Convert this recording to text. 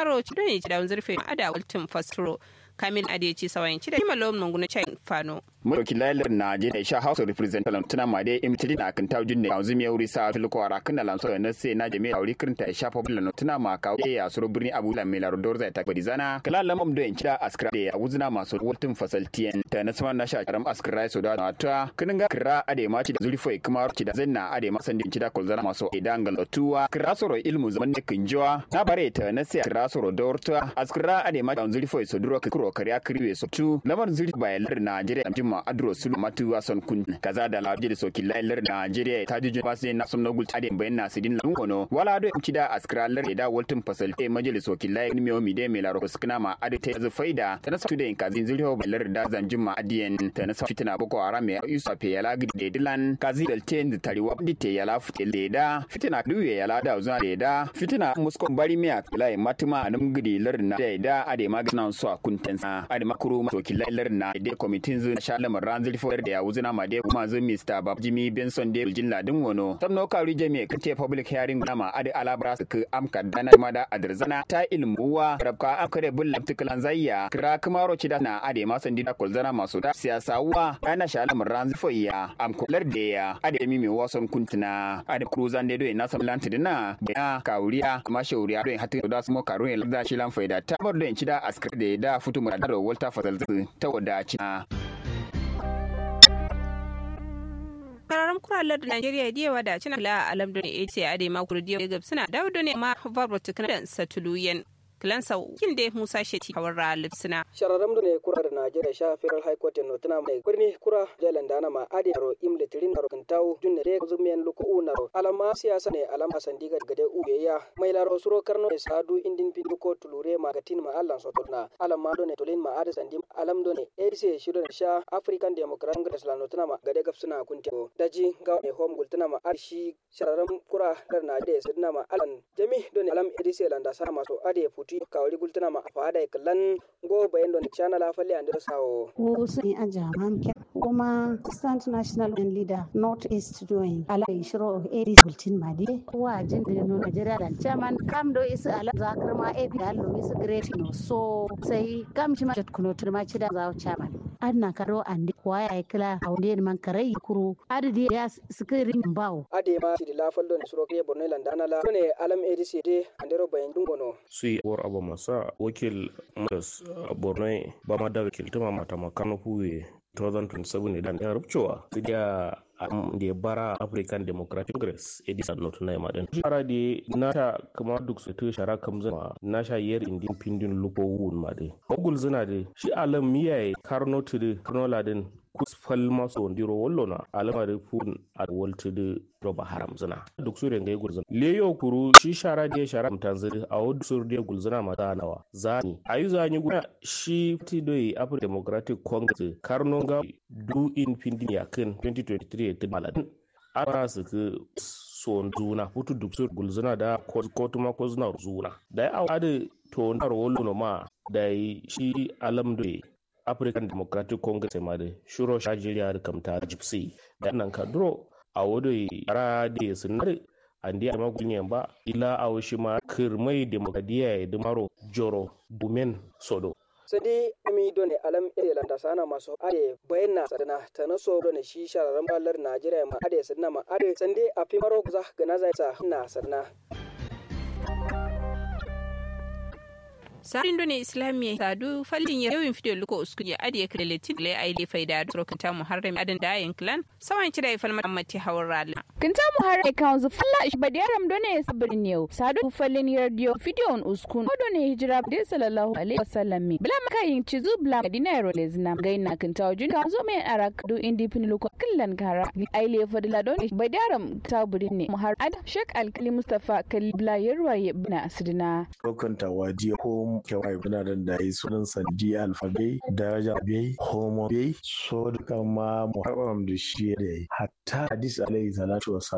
baro ci don ci da zurfe ada ultim fastro kamin adeci sawayin ci da malom nungunu cai fano Mulki lailar na je da sha House of Representatives tuna ma dai imtili na kan tawjin ne yanzu me wuri sa fil ko ara kan lan so na sai na jami'a wuri kirinta sha fa bulan tuna ma ka e ya suru birni Abu Lan Mela Rodor zai ta bari zana kala lamam do in cida askra da ya wuzuna masu wultin fasaltiyan ta na sama na sha karam askra so da na ta kinin ga kira ade ma ci da zuri foi kuma ci da zanna ade ma san din cida kulzana masu idan galatuwa kira soro ilmu zaman ne kinjowa na bare ta na sai kira soro dorta askra ade ma da zuri foi so duro kiro kariya kriwe so tu lamar zuri bayalar Najeriya ma adro sulu matu wason kun kaza da laje da soki lailar Najeriya ta jujun basu na sun nogul tade bayan na sidin lan kono wala do imci da askralar da waltin fasalte majalis soki lai mi mi de melaro skna ma ade ta zu faida ta na satu da in kazin zuriho bailar da zanjin ma adiyen ta na fitina boko haram ya yusa pe yala gidi de dilan kazi del ten da tariwa dite yala fute leda fitina duye yala da uzuna leda fitina muskon bari miya lai matuma anum gidi lar na da ade magana so kuntensa ade makuru soki lailar na de committee zu sha lamar ranzil fo da ya wuzina ma de kuma zun Mr. Bab Jimmy Benson de jin ladin wono tamno kari jami kate public hearing nama ade alabra su ku amka dana ma da adrzana ta ilmuwa rabka akare bulla tikalan zayya kira kamaro ci da na ade ma sandi da kolzana masu da siyasa wa ana sha lamar ranzil fo ya am kular da ya ade mi mi wason kuntuna ade cruzan de do na sam lanti dina ya kawuriya kuma shauriya do hatin da su mo karo ya da shi lan faida ta bar do in ci da askar da da futu mu da Walter Fazal ta wadaci Kararan kuralar da Najeriya da yawa da cina la alam da ne ce a da makuru da yawa suna dawo da ne ma varbo tukuna da satuluyen kilansa kin da Musa Sheti kawar ralif suna. Shararam da ne kura da Najeriya sha Federal High Court no tana mai birni kura jalan dana ma ade ro im litirin ro kantau junne de zumiyan luku unaro alama siyasa ne alama sandiga gade ubeya mai laro suro karno ne sadu indin pindu ko tulure ma gatin ma Allah so tolna alama do ne tolin ma ade sandim alam do ne ADC shido sha African Democratic Congress la no tana ma gade gafsuna kunti daji ga ne home gul tana ma arshi shararam kura da Najeriya sidna ma alan jami do ne alam ADC landa sa ma so ade futi kawri gultuna ma fada kallan go bayan don chana la falle andira sawo ko sai a jaman ke kuma stand national and leader north east doing ala shiro eri gultin madi wa jin da no Nigeria dan chairman kam do is ala zakar ma e bi allo is great no so sai kam ci ma kuno turma ci da zawo chairman adna karo andi waya kila awde man karai kuru adadi ya skirin bawo ade ma ci la fallo ne suro ke borno landana la ne alam ADC de andero bayan dungono sui war abu masa wakil madas borno ba ma da wakil tuma mata makano huwe 2027 idan ya rubcewa su da da ya bara african democratic congress edison not na yamma din shara da nata kama duk su ta shara kam zama na sha yar indin pindin lupo wun ma dai ogul zina da shi alam miyaye karno to da karno ladin kus fal maso ndiro wollo na alama da fun a walta da roba haram zina duk su renga gulzina leyo kuru shi shara da shara mutanziri a wadda su da gulzina mata nawa zani ayu zani guna shi ti doi african democratic congress karno ga du in pindin yakin 2023 ta maladin ana su ka son zuna hutu duk su gulzina da kotu ma ko zuna zuna da ya awa da to na rollo ma da shi alam doi african democratic congress ma da shuro shajiriya da kamta gypsy da nan ka duro a wado yara da sunar andi a magunyan ba ila a washi ma kirmai demokradiya ya dumaro joro bumen sodo sadi ami done alam ere landa sana maso ade bayanna sadana tana so done shi shararan ballar najeriya ma ade sadana ma ade sande a fi maro za ga na zai sa na sadana sarin done islamiyya sadu fallin ya yawin fidyo luko uskun ya adiye kare letin le ai le faida da rokanta muharram adan da ayin clan sawan kida ya falma ammati hawar rala kinta muharram kan zu falla shi badiyaram done sabrin yau sadu fallin yardiyo fidyo on uskun ko done hijira da sallallahu alaihi wasallam bla maka yin cizu bla madina ro le zina gaina kinta wajin kan zo mai arak du indi pin luko killan kara ai le fadila don badiyaram ta burin ne muharram ad shek alkali mustafa kalibla yarwaye bina sidina rokanta wajiya ko kewai bina da da yi sunan sandi alfabe daraja bai homo bai so duka ma muharram da shi da yi hatta hadis alaihi salatu wasallam